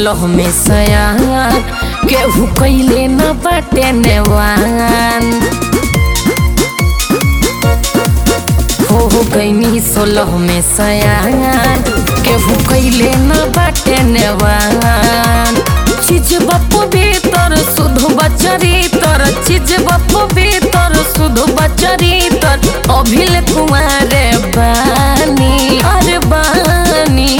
सोलह में सयान केहू कैले न बाटे नेवान हो हो गईनी सोलह में सयान केहू कैले न बाटे नेवान चीज बप भीतर शुद्ध बचरी तर चीज बप भीतर शुद्ध बचरी तर अभिल कुमारे बानी अरे बानी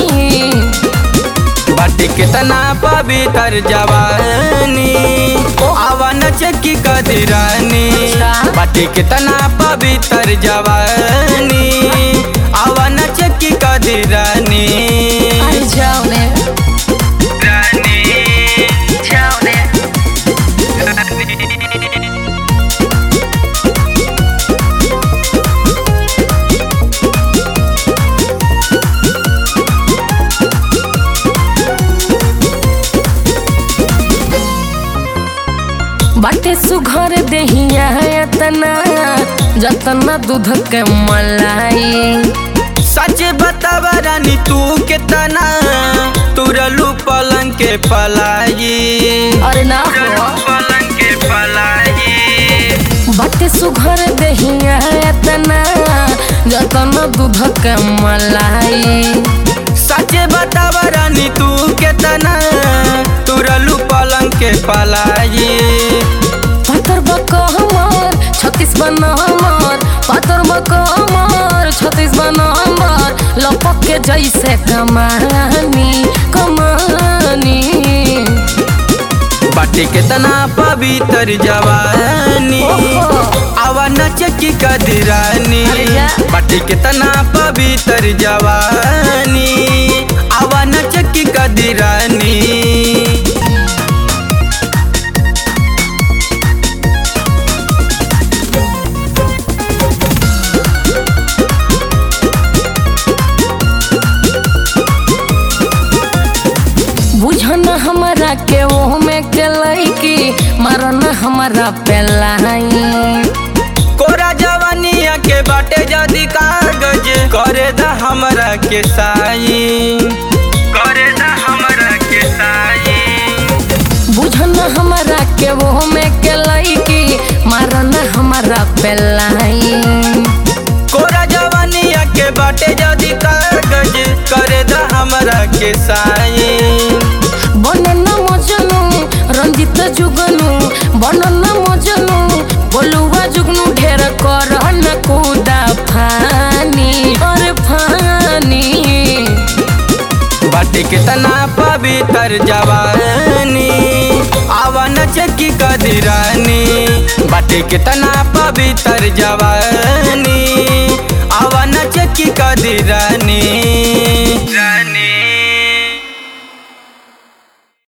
बाटी कितना पवित्र जवानी आवन चक्की कदरानी बाटी कितना पवित्र जवानी आवन चक्की कदरानी अरे जाओ ने रानी जाओ ने बाटे सुघर देहिया एतना जतना दूध के मलाई सच बताव रानी तू कितना तुरलू पलंग के पलाई अरे ना हो पलंग के पलाई बाटे सुघर देहिया एतना जतना दूध के मलाई सच बताव रानी तू कितना तुरलू पलंग के पलाई पातर बकहमर छत्तीस बनहमर पातर बकहमर छत्तीस बनहमर लपक के जैसे कमानी कमानी बाटी कितना पवित्र जवानी ओहो। आवा नच की कदरानी अरे जा। बाटी कितना पवित्र जवानी आवा नच की कदरानी बुझन हमरा के ओह में के लैकी मारन हमरा पेलाई कोरा जवानिया के बाटे जदी कागज करे दा हमरा के साई करे दा हमरा के साई बुझन हमरा के ओह में के लैकी मारन हमरा पेलाई कोरा जवानिया के बाटे जदी कागज करे दा हमरा के साई बनन मजनू रंजित जुगनू बनन मजनू बोलुआ जुगनू ढेर कर न कूदा फानी अरे फानी बाटे कितना पवित्र जवानी आवन चक्की कदरानी बाटे कितना पवित्र जवानी आवन चक्की कदरानी